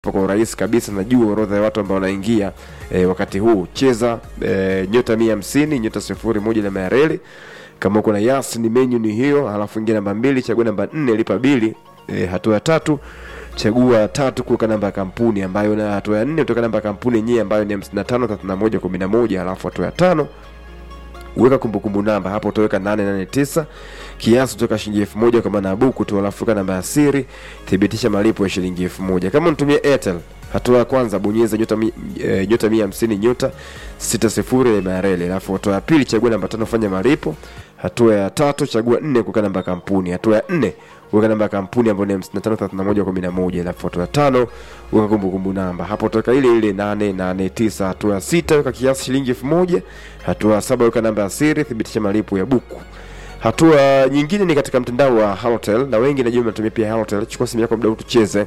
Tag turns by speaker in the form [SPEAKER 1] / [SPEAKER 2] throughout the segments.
[SPEAKER 1] kwa urahisi kabisa. Najua orodha ya watu ambao wanaingia e, wakati huu. Cheza e, nyota mia hamsini nyota sifuri moja na mayareli kama uko na yas ni menyu ni hiyo, halafu ingia namba mbili, chagua namba nne, lipa bili. E, hatua ya tatu chagua tatu kuweka namba ya kampuni ambayo na hatua ya nne utaweka namba ya kampuni yenyewe ambayo ni 55 31 11 halafu hatua ya tano weka kumbukumbu namba hapo utaweka 889 kiasi kutoka shilingi elfu moja kwa maana ya buku tu, alafu weka namba ya siri, thibitisha malipo ya shilingi elfu moja kama unatumia Airtel. Hatua ya kwanza bonyeza nyota mi, e, nyota mia hamsini nyota sita sifuri ya mareli, alafu hatua ya pili chagua namba tano fanya malipo. Hatua ya tatu chagua nne kuweka namba ya kampuni. Hatua ya nne weka namba ya kampuni ambayo ni 553111 alafu hatua ya tano weka kumbukumbu namba hapo utaweka ile ile 889. Hatua ya sita weka kiasi shilingi elfu moja. Hatua ya saba weka namba ya siri, thibitisha malipo ya buku. Hatua nyingine ni katika mtandao wa Halotel na wengi najua mnatumia pia Halotel. Chukua simu yako mdau tucheze.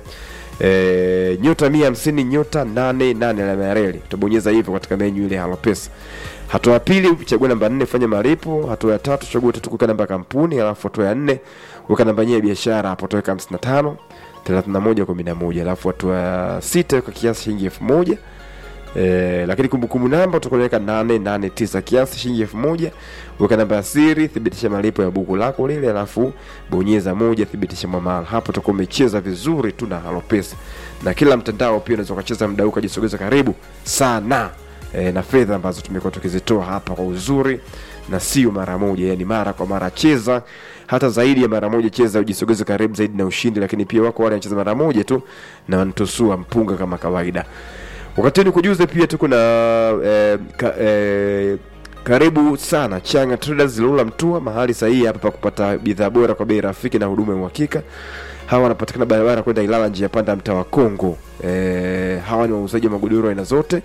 [SPEAKER 1] E, nyota mia hamsini nyota nane nane alama ya reli utabonyeza hivyo katika menyu ile Halo Pesa. Hatua ya pili chagua namba nne fanya malipo. Hatua ya tatu chagua tatu kuweka namba ya kampuni, alafu hatua ya nne weka namba yenyewe ya biashara, hapo utaweka 55 31 11, alafu hatua ya sita weka kiasi shilingi elfu moja. Eh, lakini kumbukumbu namba utakuweka 889 kiasi shilingi elfu moja. Weka namba ya siri, thibitisha malipo ya buku lako lile, alafu bonyeza moja, thibitisha mwamala. Hapo utakuwa umecheza vizuri tu na Halo Pesa, na kila mtandao pia unaweza ukacheza mdau ukajisogeza karibu sana e, na fedha ambazo tumekuwa tukizitoa hapa kwa uzuri na sio mara moja, yani mara kwa mara. Cheza hata zaidi ya mara moja, cheza ujisogeze karibu zaidi na ushindi. Lakini pia wako wale wanacheza mara moja tu na wanatusua mpunga kama kawaida. Wakati huu nikujuze pia tuko na eh, ka, eh, karibu sana Changa Traders Lula Mtua, mahali sahihi hapa pa kupata bidhaa bora kwa bei rafiki na huduma ya uhakika. Hawa wanapatikana barabara kwenda Ilala, njia panda, mtaa wa Kongo. Eh, hawa ni wauzaji wa magodoro aina zote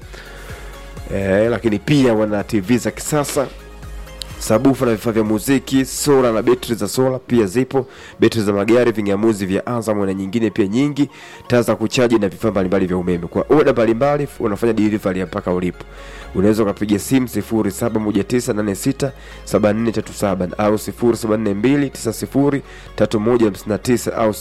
[SPEAKER 1] eh, lakini pia wana TV za kisasa sabufa na vifaa vya muziki, sola na betri za sola pia zipo, betri za magari, vingamuzi vya Azam na nyingine pia nyingi, taa za kuchaji na vifaa mbalimbali vya umeme. Kwa oda mbalimbali unafanya delivery mpaka ulipo. Unaweza ukapiga simu 0719867437 au 0742903159 au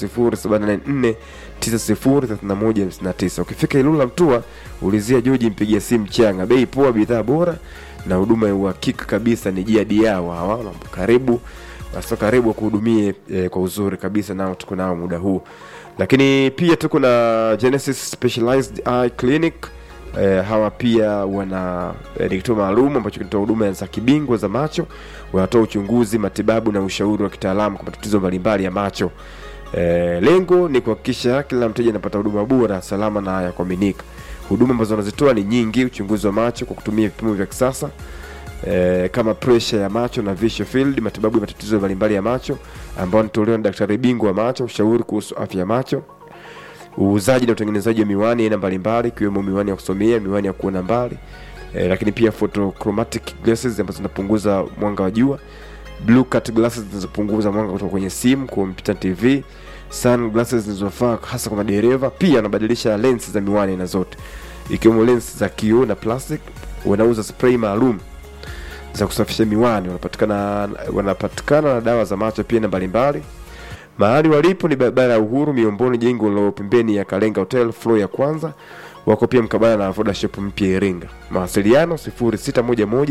[SPEAKER 1] 0784903159. Ukifika Ilula Mtua, ulizia Joji, mpigia simu Changa. Bei poa, bidhaa bora na huduma ya uhakika kabisa. Ni jiadi yao hawa, karibu basi, karibu kuhudumie eh, kwa uzuri kabisa, nao tuko nao muda huu, lakini pia tuko na Genesis Specialized Eye Clinic. Eh, hawa pia wana eh, ni kituo maalum ambacho kinatoa huduma za kibingwa za macho. Wanatoa uchunguzi, matibabu na ushauri wa kitaalamu kwa matatizo mbalimbali ya macho. Eh, lengo ni kuhakikisha kila mteja anapata huduma bora, salama na ya kuaminika. Huduma ambazo wanazitoa ni nyingi: uchunguzi wa macho kwa kutumia vipimo vya kisasa e, kama pressure ya macho na visual field, matibabu ya matatizo mbalimbali ya macho ambao wanatolewa na daktari bingwa wa macho, ushauri kuhusu afya ya macho, uuzaji na utengenezaji wa miwani aina mbalimbali ikiwemo miwani ya kusomea, miwani ya kuona mbali e, lakini pia photochromatic glasses ambazo zinapunguza mwanga wa jua, blue cut glasses zinazopunguza mwanga kutoka kwenye simu, kompyuta, TV sunglasses zilizofaa hasa kwa madereva. Pia wanabadilisha lens za miwani na zote ikiwemo lens za kioo na plastic. Wanauza spray maalum za kusafisha miwani, wanapatikana wanapatikana na dawa za macho pia na mbalimbali. Mahali walipo ni barabara ya Uhuru Miomboni, jengo la pembeni ya Kalenga Hotel floor ya kwanza. Wako pia mkabala na Voda Shop mpya Iringa. Mawasiliano 0611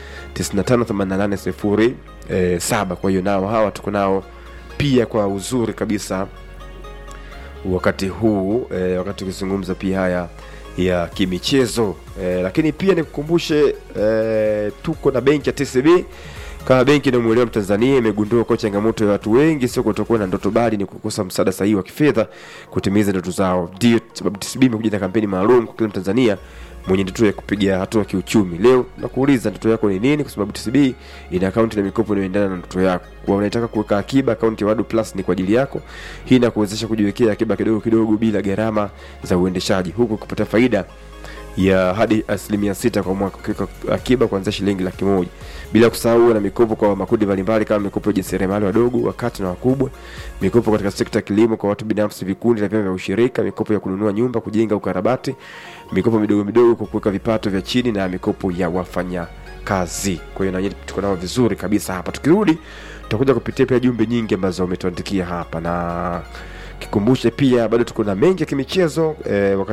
[SPEAKER 1] 958807. Kwa hiyo nao hawa tuko nao pia kwa uzuri kabisa wakati huu e, wakati ukizungumza pia haya ya kimichezo e, lakini pia nikukumbushe e, tuko na benki ya TCB kama benki inayomwelewa Mtanzania imegundua kwa changamoto ya watu wengi sio kutokuwa na ndoto, bali ni kukosa msaada sahihi wa kifedha kutimiza ndoto zao. Ndio sababu TCB imekuja na kampeni maalum kwa kila Mtanzania mwenye ndoto ya kupiga hatua kiuchumi. Leo nakuuliza ndoto yako ni nini? Kwa sababu TCB ina akaunti na mikopo inayoendana na ndoto yako. Kwa unataka kuweka akiba, akaunti ya Wadu Plus ni kwa ajili yako. Hii inakuwezesha kujiwekea akiba kidogo kidogo bila gharama za uendeshaji, huku kupata faida ya hadi asilimia sita kwa mwaka ukiweka akiba kuanzia shilingi laki moja bila kusahau na mikopo kwa makundi mbalimbali kama mikopo ya jasiriamali wadogo, wakati na wakubwa, mikopo katika sekta ya kilimo kwa watu binafsi, vikundi na vyama vya ushirika, mikopo ya kununua nyumba, kujenga, ukarabati, mikopo midogo midogo kwa kuweka vipato vya chini na mikopo ya wafanya kazi. Kwa hiyo na tuko nao vizuri kabisa hapa. Tukirudi tutakuja kupitia pia jumbe nyingi ambazo wametuandikia hapa na kikumbushe pia bado tuko na mengi ya kimichezo eh, wakati